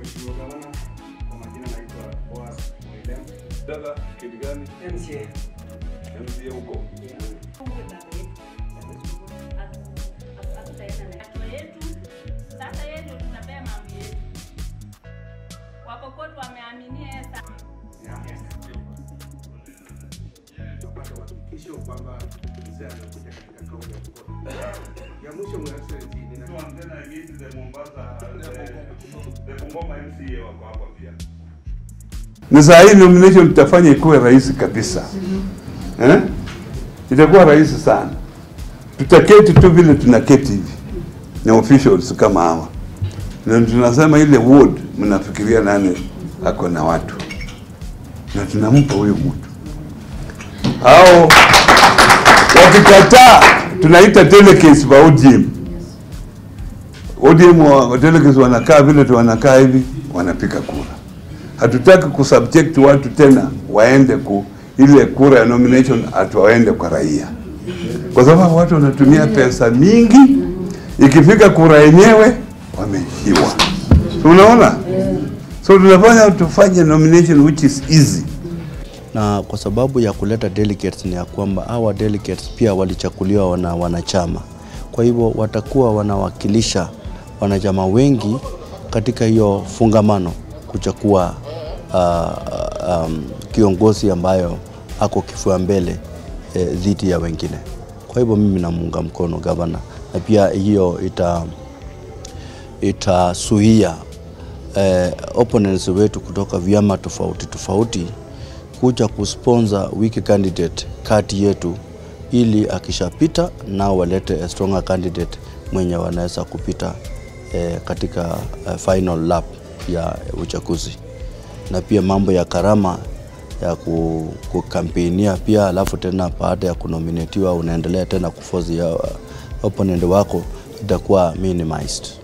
Mheshimiwa Gavana, kwa majina naitwa Boaz Mwilem. Dada kiti gani? MCA. MCA huko. Sasa yetu tunapea mambo yetu. Wakokoto wameaminia Esta. Napata uhakikisho kwamba mzee anakuja katika kaunti ya Pokot. Ya mwisho Your Excellency, nina So and then I meet the Mombasa, the, the Bungoma MCA wako hapa pia. na saa hii nomination tutafanya ikuwe rahisi kabisa eh? Itakuwa rahisi sana, tutaketi tu vile tunaketi hivi na officials kama hawa, na tunasema ile ward, mnafikiria nani ako na watu, na tunampa huyo mtu au wakikataa, tunaita telecase kwa ODM. ODM wa telecase wanakaa vile tu wanakaa hivi, wanapiga kura hatutaki kusubject watu tena waende ku ile kura ya nomination atuwaende kwa raia, kwa sababu watu wanatumia pesa mingi, ikifika kura yenyewe wameishiwa. So, unaona, so tunafanya tufanye nomination which is easy. na kwa sababu ya kuleta delegates ni ya kwamba hawa delegates pia walichakuliwa na wanachama, kwa hivyo watakuwa wanawakilisha wanachama wengi katika hiyo fungamano kuchagua uh, um, kiongozi ambayo ako kifua mbele eh, dhidi ya wengine. Kwa hivyo mimi namuunga mkono gavana, na pia hiyo ita itasuia eh, opponents wetu kutoka vyama tofauti tofauti kuja kusponsor weak candidate kati yetu, ili akishapita nao walete a stronger candidate mwenye wanaweza kupita eh, katika eh, final lap ya uchaguzi, na pia mambo ya karama ya ku- kukampenia pia, alafu tena baada ya kunominatiwa unaendelea tena kuforce ya opponent wako itakuwa minimized.